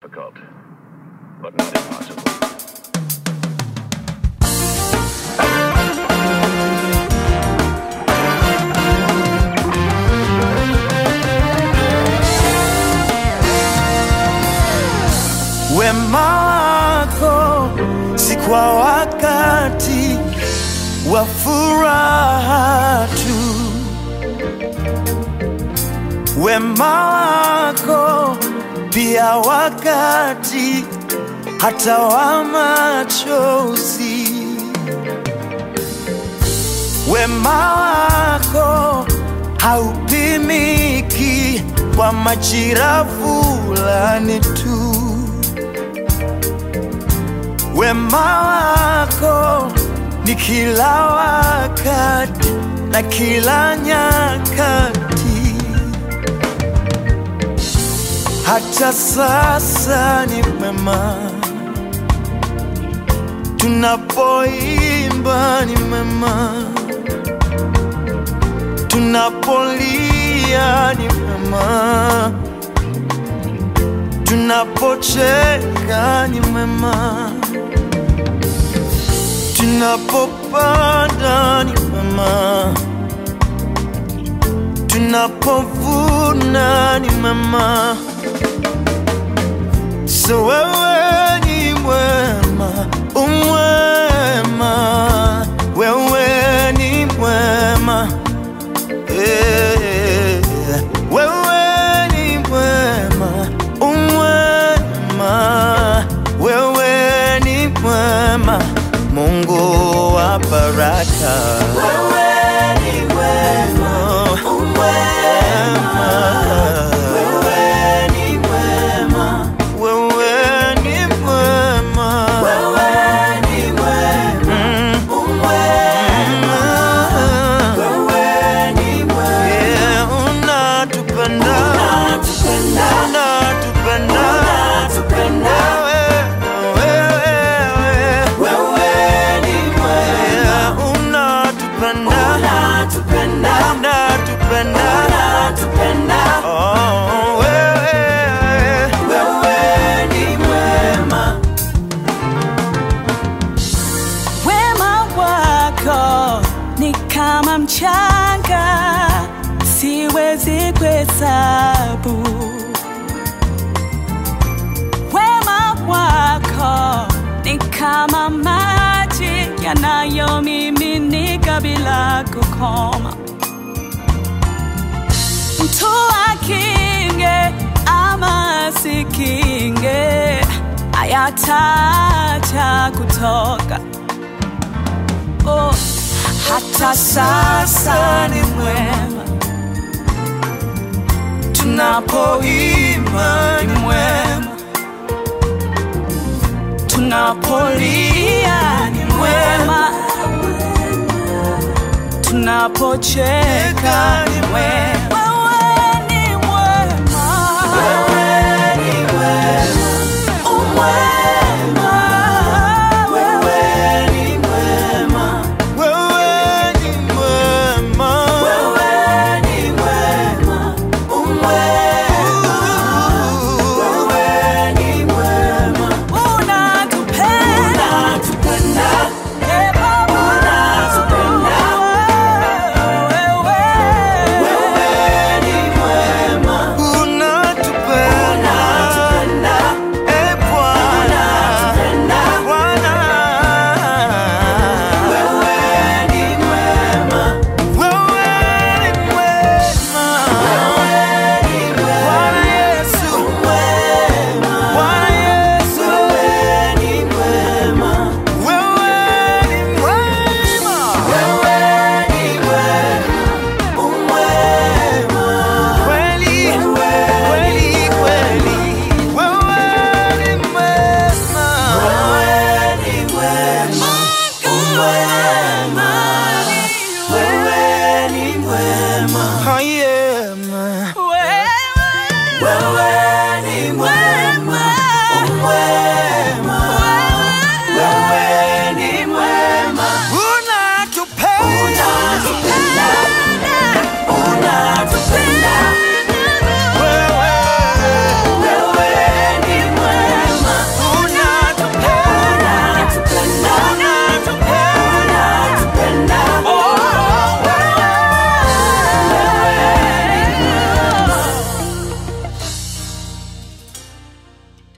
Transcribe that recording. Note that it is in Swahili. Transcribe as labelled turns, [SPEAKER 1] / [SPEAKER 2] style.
[SPEAKER 1] Difficult, but not impossible.
[SPEAKER 2] Wema wako si kwa wakati wa furaha tu, wema wako pia wakati hata wa machozi. Wema wako haupimiki kwa majira fulani tu. Wema wako ni kila wakati na kila nyakati, hata sasa ni mema. Tunapoimba ni mema, tunapolia ni mema, tunapocheka ni mema tunapopanda ni mema, tunapovuna ni mema. So wewe ni mwema, umwema, wewe ni mwema eh, wewe ni mwema, umwema, wewe ni mwema, Mungu wa baraka. Wewe ni mwema, umwema, wewe ni mwema, wewe ni mwema, wewe ni mwema, umwema, wewe ni mwema, yeah, unatupenda, unatupenda, unatupenda, unatupenda, wewe, wewe, ni mwema, unatupenda, unatupenda, unatupenda, unatupenda, oh, wewe, wewe ni mwema.
[SPEAKER 3] Wema wako ni kama mchanga, siwezi kuhesabu. Wema wako ni kama maji yanayomiminika bila kukoma. Mtu akinge ama asikinge, hayataacha kutoka oh, hata sasa ni mwema, tunapoimba ni mwema, tunapolia ni mwema, tunapocheka ni mwema.